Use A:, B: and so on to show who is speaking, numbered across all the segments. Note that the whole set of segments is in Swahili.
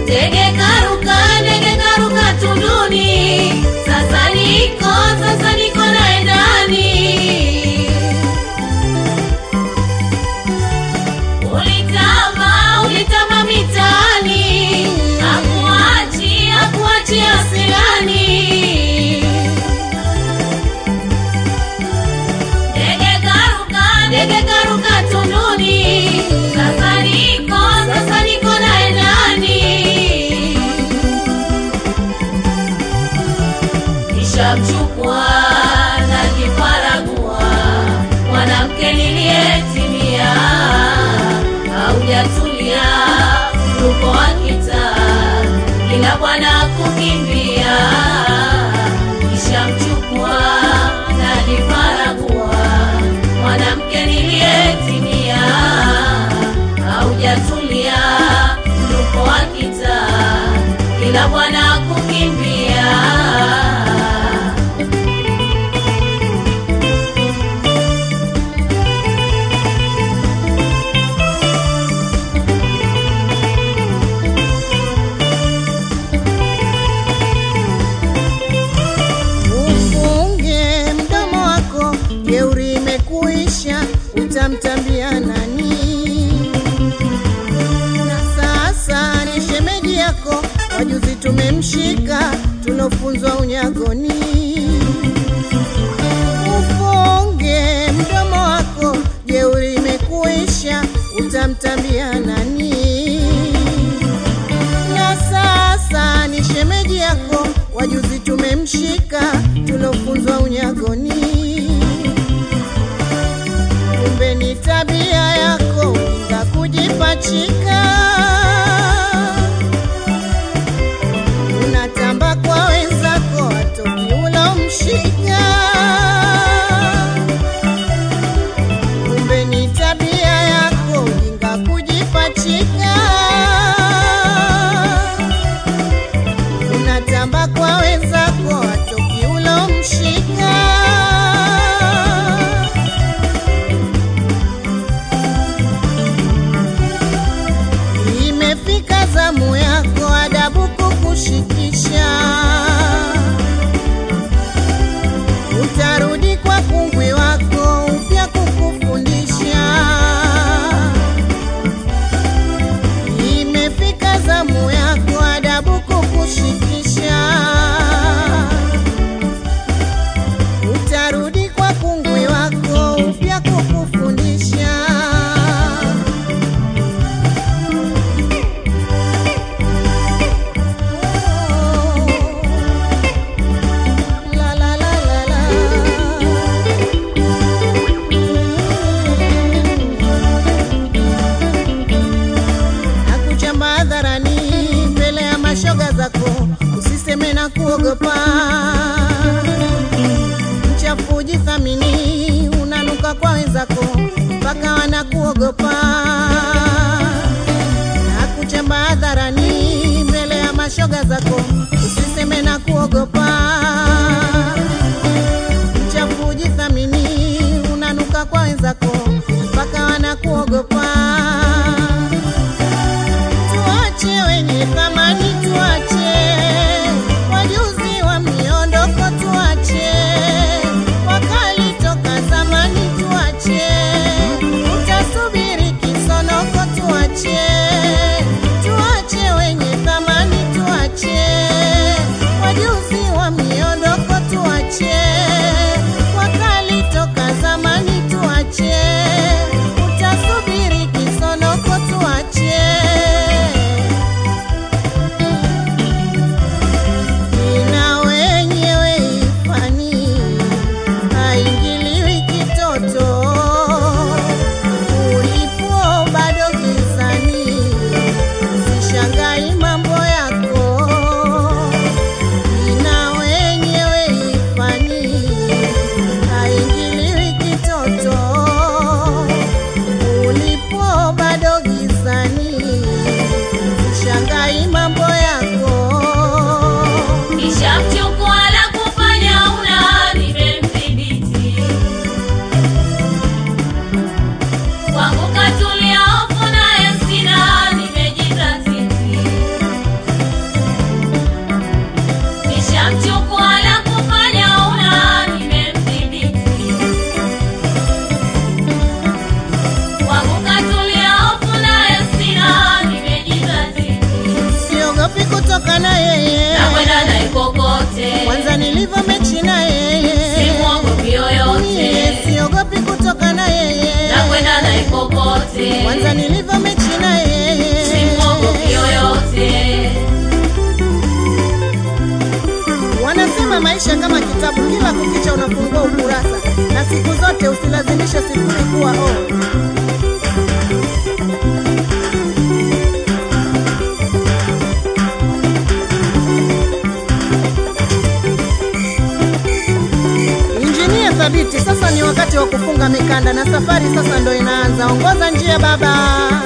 A: Ndege karuka, ndege karuka tunduni, sasa niko, sasa niko naye ndani. Ulitama, ulitama mitaani, hakuachi, hakuachi asilani. Ndege karuka, ndege karuka tunduni, sasa niko, sasa niko naye ndani. Nishamchukua na kifaragua, mwanamke niliyetimia, haujatulia mruko wa kitaa, kila bwana kukimbia. Nishamchukua na kifaragua, mwanamke niliyetimia, haujatulia mruko wa kitaa, kila bwana kukimbia.
B: Ufunge mdomo wako, jeuri imekuisha, utamtambia nani? Na sasa ni shemeji yako, wajuzi tumemshika, tulofunzwa unyagoni. Ufunge mdomo wako, jeuri imekuisha, utamtambia nani? na sasa ni shemeji yako, wajuzi tumemshika, tulofunzwa unyagoni. Kumbe ni tabia yako ujinga kujipachika, unatamba kwa wenzako, atoki ulomshika. Kumbe ni tabia yako ujinga kujipachika unatamba kwa wenzako atoki ulomshika. Imefika zamu yako adabu kukushikisha, utarudi kwa kungwi wako upya kukufundisha. Imefika zamu yako adabu kukushikisha, utarudi kwa kungwi wako upya kukufundisha. La la la la la. Nakuchamba hadharani mbele ya mashoga zako, usiseme na kuogopa. Mchafu jithamini, unanuka kwa wenzako mpaka wanakuogopa. Nakuchamba hadharani mbele ya mashoga zako, usiseme na kuogopa. Mchafu jithamini, unanuka kwa wenzako mpaka wanakuogopa tuache wenye thamani, tuache wajuzi wa miondoko, tuache wakali toka zamani, tuache utasubiri kisonoko, tuache tuache wenye thamani, tuache wajuzi wa kutoka na yeye
A: nakwenda naye kokote,
B: kwanza nilivyo mechi na yeye
A: simwogopi yoyote,
B: Mie siogopi kutoka na yeye
A: nakwenda naye kokote,
B: kwanza nilivyo mechi na yeye
A: simwogopi yoyote.
B: Wanasema maisha kama kitabu, kila kukicha unafungua ukurasa, na siku zote usilazimishe sifuri kuwa o. Injinia thabiti, sasa ni wakati wa kufunga mikanda na safari sasa ndo inaanza. Ongoza njia baba.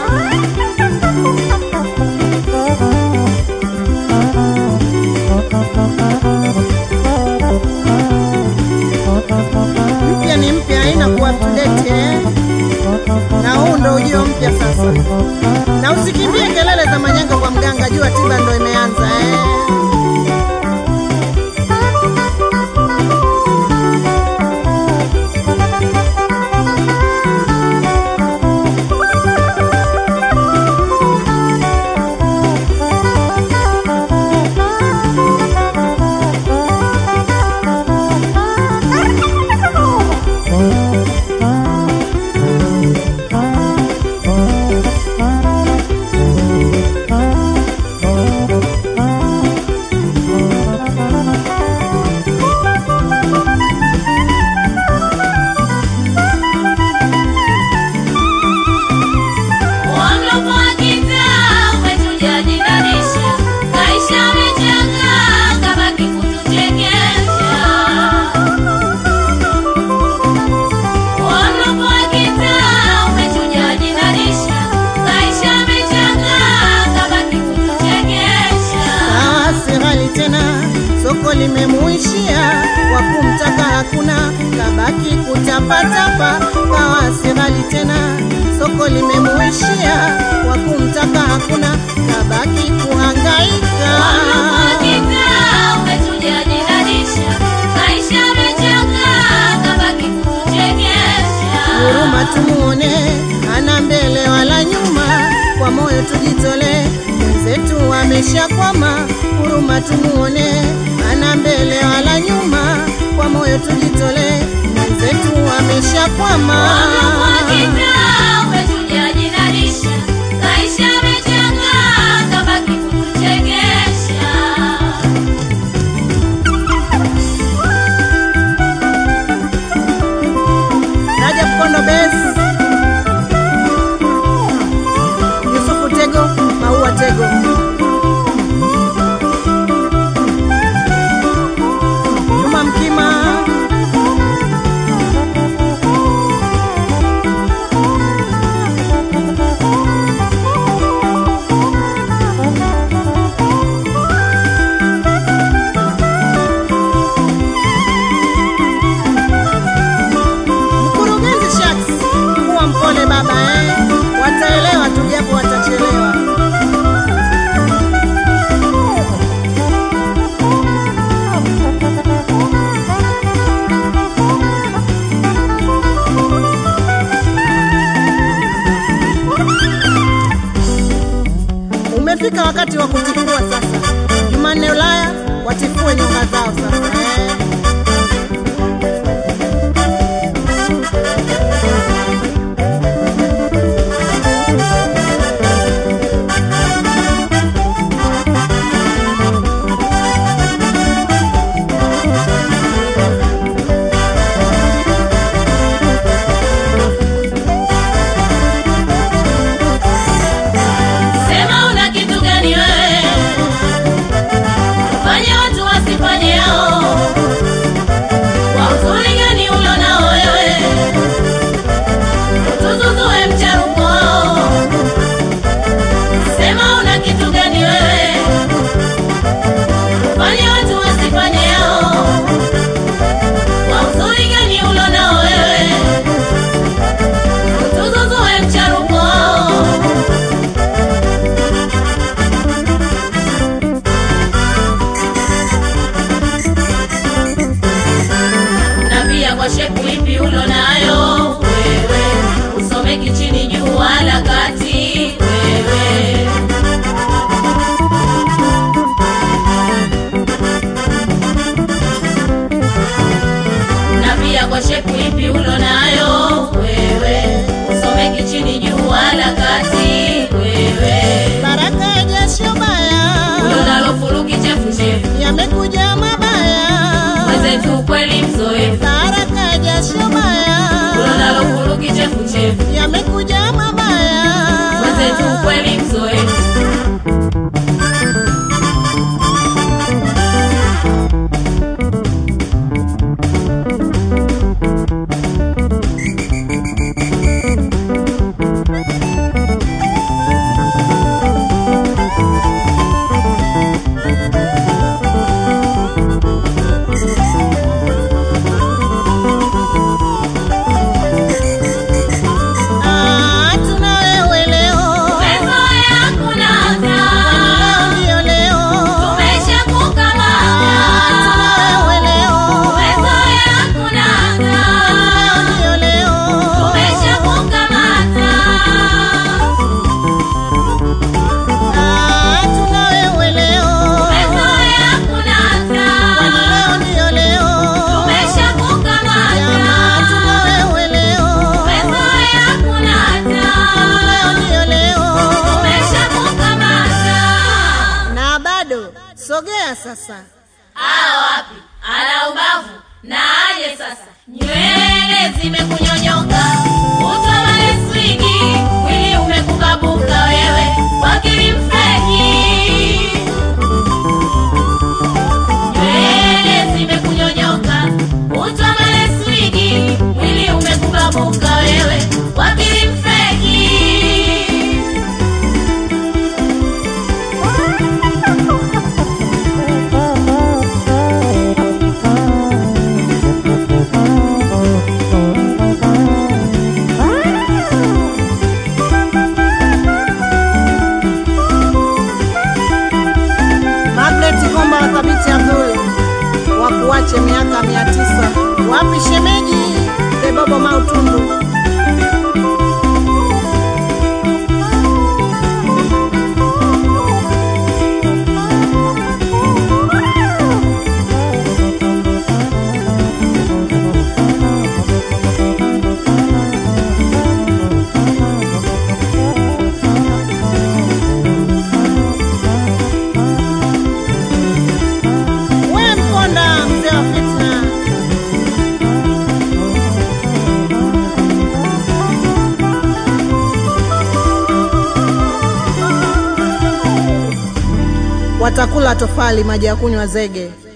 B: mpya ni mpya, haina kuwa up to date eh. Na huu ndo ujio mpya sasa, na usikimbie kelele za manyanga kwa mganga, jua tiba ndo imeanza eh.
A: Wamloko wa kitaa umetuja jinanisha, kaisha amechanga kabaki kutuchekesha. Wamloko wa kitaa umetuja jinanisha, kaisha amechanga kabaki kutuchekesha.
B: Ah, si ghali tena, soko limemuishia, wa kumtaka hakuna, kabaki kutapatapa. Kawa si ghali tena, soko limemuishia, wa kumtaka hakuna, kabaki kuhangaika.
A: Wamloko wa kitaa umetuja jinanisha, kaisha amechanga kabaki kutuchekesha.
B: huruma tumuone, ana mbele wala nyuma, kwa moyo tujitole, mwenzetu ameshakwama. Huruma tumuone, ana mbele wala nyuma, kwa moyo tujitole, mwenzetu ameshakwama. Rajab Kondo Bes, Yusufu Tego, Maua Tego, Juma Mkima, Mkurugenzi Shaks, kuwa mpole baba eh. Wataelewa tu japo watachelewa. Umefika wakati wa kutifua sasa. Jumanne Ulaya watifue nyonga zao sasa eh.
A: Sema una kitu gani wewe? Fanye watu wasifanye hao. Kwa uzuri gani ulo nao wewe? Utuzuzue mcharuko wao. Sema una kitu gani wewe? Fanye watu wasifanye hao. Kwa uzuri gani ulo nao wewe? Utuzuzue mcharuko wao. na pia kwa shepu ipi ulo nayo wewe, usomeki chini juu wala kati wewe. kweli mzoefu
B: Baraka jasho baya
A: ulonalo fulu kichefuchefu
B: yamekuja mabaya
A: mwenzetu kweli mzoefu
B: Ah, tuna wewe leo
A: Umezoea kunata,
B: leo ndio leo
A: tumeshakukamata.
B: tuna wewe leo
A: Umezoea kunata,
B: leo ndio leo
A: tumeshakukamata.
B: Ah, tuna wewe leo
A: Umezoea kunata,
B: leo ndio leo
A: tumeshakukamata.
B: Jamaa, tuna wewe leo
A: Umezoea kunata,
B: leo ndio leo
A: tumeshakukamata.
B: na bado sogea sasa
A: Ala wapi? Ana ubavu na aje sasa. Nywele zimekunyonyoka, utwa maleswingi, mwili umekubabuka wewe, wakili mfeki. Nywele zimekunyonyoka, utwa maleswingi, mwili umekubabuka wewe, wakili mfeki.
B: Magnet Komba wa Thabiti Abdul wakuache miaka mia tisa wapi shemeji Bebobo Mautundu we Mponda mzee wa fitna watakula tofali maji ya kunywa zege